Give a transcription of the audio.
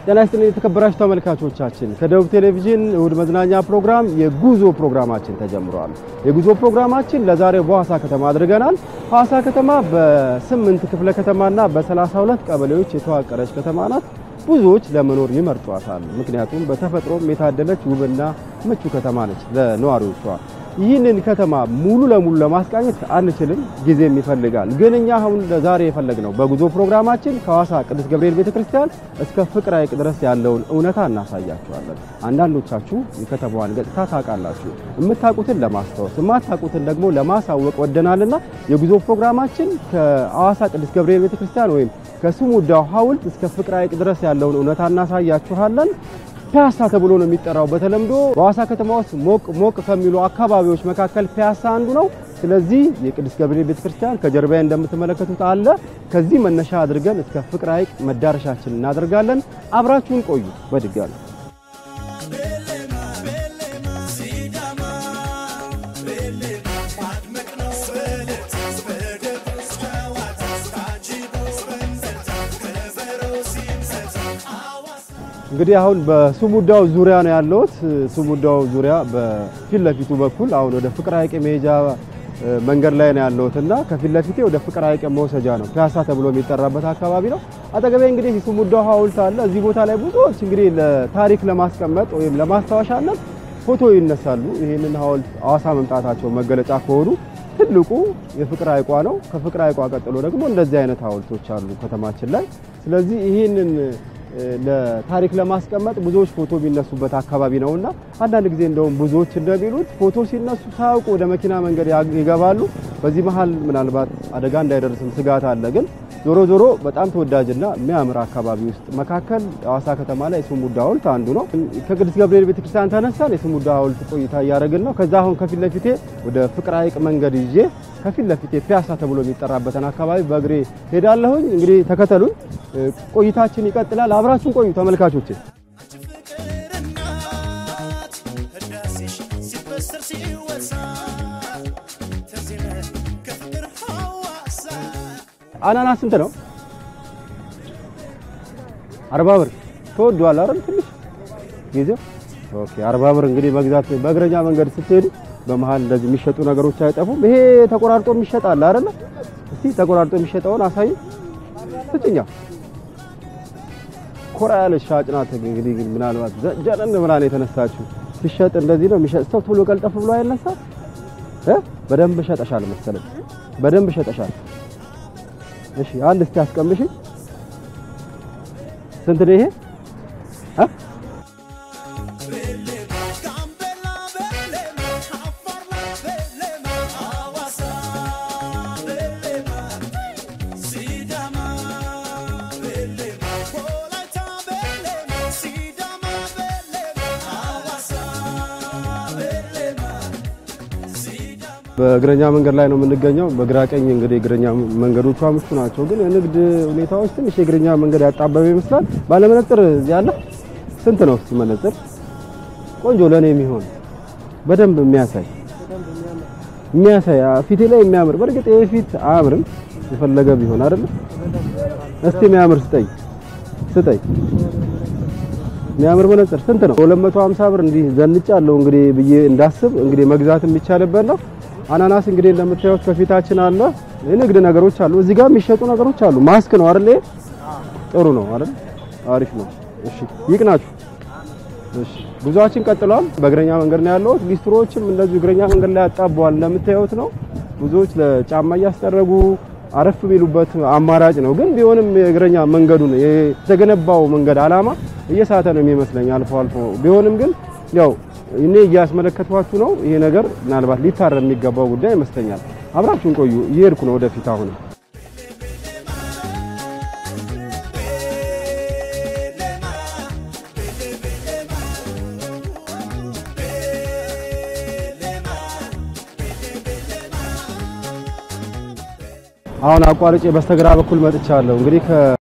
ጤና ይስጥልኝ የተከበራችሁ ተመልካቾቻችን፣ ከደቡብ ቴሌቪዥን እሁድ መዝናኛ ፕሮግራም የጉዞ ፕሮግራማችን ተጀምሯል። የጉዞ ፕሮግራማችን ለዛሬ በሐዋሳ ከተማ አድርገናል። ሐዋሳ ከተማ በስምንት ክፍለ ከተማና በ32 ቀበሌዎች የተዋቀረች ከተማ ናት። ብዙዎች ለመኖር ይመርጧታል። ምክንያቱም በተፈጥሮም የታደለች ውብና ምቹ ከተማ ነች ለነዋሪዎቿ። ይህንን ከተማ ሙሉ ለሙሉ ለማስቃኘት አንችልም፣ ጊዜም ይፈልጋል። ግን እኛ አሁን ለዛሬ የፈለግነው በጉዞ ፕሮግራማችን ከሐዋሳ ቅዱስ ገብርኤል ቤተክርስቲያን እስከ ፍቅር ሐይቅ ድረስ ያለውን እውነታ እናሳያችኋለን። አንዳንዶቻችሁ የከተማዋን ገጽታ ታውቃላችሁ። የምታውቁትን ለማስታወስ የማታውቁትን ደግሞ ለማሳወቅ ወደናልና የጉዞ ፕሮግራማችን ከሐዋሳ ቅዱስ ገብርኤል ቤተክርስቲያን ወይም ከስሙዳው ሐውልት እስከ ፍቅር ሐይቅ ድረስ ያለውን እውነታ እናሳያችኋለን። ፒያሳ ተብሎ ነው የሚጠራው በተለምዶ በሐዋሳ ከተማ ውስጥ ሞቅ ሞቅ ከሚሉ አካባቢዎች መካከል ፒያሳ አንዱ ነው። ስለዚህ የቅዱስ ገብርኤል ቤተክርስቲያን ከጀርባዬ እንደምትመለከቱት አለ። ከዚህ መነሻ አድርገን እስከ ፍቅር ሐይቅ መዳረሻችን እናደርጋለን። አብራችሁን ቆዩ። በድጋሚ እንግዲህ አሁን በስሙዳው ዙሪያ ነው ያለሁት። ስሙዳው ዙሪያ በፊት ለፊቱ በኩል አሁን ወደ ፍቅር ሐይቅ መሄጃ መንገድ ላይ ነው ያለሁት እና ከፊት ለፊቴ ወደ ፍቅር ሐይቅ መውሰጃ ነው ፒያሳ ተብሎ የሚጠራበት አካባቢ ነው። አጠገቤ እንግዲህ የስሙዳው ሐውልት አለ። እዚህ ቦታ ላይ ብዙዎች እንግዲህ ለታሪክ ለማስቀመጥ ወይም ለማስታወሻነት ፎቶ ይነሳሉ። ይህንን ሐውልት ሐዋሳ መምጣታቸው መገለጫ ከሆኑ ትልቁ የፍቅር ሐይቋ ነው። ከፍቅር ሐይቋ ቀጥሎ ደግሞ እንደዚህ አይነት ሐውልቶች አሉ ከተማችን ላይ። ስለዚህ ይህንን ለታሪክ ለማስቀመጥ ብዙዎች ፎቶ የሚነሱበት አካባቢ ነውና አንዳንድ ጊዜ እንደውም ብዙዎች እንደሚሉት ፎቶ ሲነሱ ሳያውቁ ወደ መኪና መንገድ ይገባሉ። በዚህ መሀል ምናልባት አደጋ እንዳይደርስም ስጋት አለ። ግን ዞሮ ዞሮ በጣም ተወዳጅና የሚያምር አካባቢ ውስጥ መካከል ሐዋሳ ከተማ ላይ የስሙዳ ሐውልት አንዱ ነው። ከቅዱስ ገብርኤል ቤተክርስቲያን ተነሳን የስሙዳ ሐውልት ቆይታ እያደረግን ነው። ከዛ አሁን ከፊት ለፊቴ ወደ ፍቅር ሐይቅ መንገድ ይዤ ከፊት ለፊቴ ፒያሳ ተብሎ የሚጠራበትን አካባቢ በእግሬ ሄዳለሁኝ። እንግዲህ ተከተሉኝ፣ ቆይታችን ይቀጥላል። አብራችሁን ቆዩ ተመልካቾች። አናናስ ስንት ነው? አርባ ብር ተወዷል አይደል? ትንሽ ጊዜው ኦኬ። አርባ ብር እንግዲህ መግዛት በእግረኛ መንገድ ስትሄዱ በመሃል እንደዚህ የሚሸጡ ነገሮች አይጠፉም። ይሄ ተቆራርጦ የሚሸጥ አለ አይደል? እስቲ ተቆራርጦ የሚሸጠውን አሳይ ስጭኛ። ኮራ ያለች ሻጭ ናት። እንግዲህ ግን ምናልባት ዘጀነን ብላ ነው የተነሳችው። ሲሸጥ እንደዚህ ነው የሚሸጥ ሰው ቶሎ ቀልጠፍ ብሎ አይነሳ እ በደንብ ሸጠሻል መሰለኝ። በደንብ ሸጠሻል። እሺ አንድ እስቲ አስቀምሽ። ስንት ነው ይሄ? በእግረኛ መንገድ ላይ ነው የምንገኘው። በግራ ቀኝ እንግዲህ እግረኛ መንገዶቿ ምቹ ናቸው፣ ግን የንግድ ሁኔታዎች ትንሽ የእግረኛ መንገድ ያጣበበ ይመስላል። ባለመነጽር ያለ ስንት ነው? እስቲ መነጽር ቆንጆ ለኔ የሚሆን በደንብ የሚያሳይ የሚያሳይ ፊቴ ላይ የሚያምር በእርግጥ ይሄ ፊት አያምርም፣ የፈለገ ቢሆን አይደለም። እስቲ የሚያምር ስጠኝ ስጠኝ። የሚያምር መነጽር ስንት ነው? 250 ብር እንዲህ ዘንጫለሁ እንግዲህ ብዬ እንዳስብ እንግዲህ መግዛት የሚቻልበት ነው። አናናስ እንግዲህ እንደምታዩት ከፊታችን አለ። የንግድ ነገሮች አሉ። እዚህ ጋር የሚሸጡ ነገሮች አሉ። ማስክ ነው አይደል? ጥሩ ነው አይደል? አሪፍ ነው። እሺ ይቅናችሁ። እሺ ጉዟችን ቀጥሏል። በእግረኛ መንገድ ነው ያለው። ሊስትሮዎችም እንደዚሁ እግረኛ መንገድ ላይ ያጣበዋል። እንደምታዩት ነው። ብዙዎች ለጫማ እያስጠረጉ አረፍ የሚሉበት አማራጭ ነው። ግን ቢሆንም የእግረኛ መንገዱን የተገነባው መንገድ አላማ እየሳተ ነው የሚመስለኝ አልፎ አልፎ ቢሆንም ግን ያው እኔ እያስመለከቷችሁ ነው። ይሄ ነገር ምናልባት ሊታረም የሚገባው ጉዳይ ይመስለኛል። አብራችሁን ቆዩ። እየሄድኩ ነው ወደፊት አሁን አሁን አቋርጬ በስተግራ በኩል መጥቻለሁ። እንግዲህ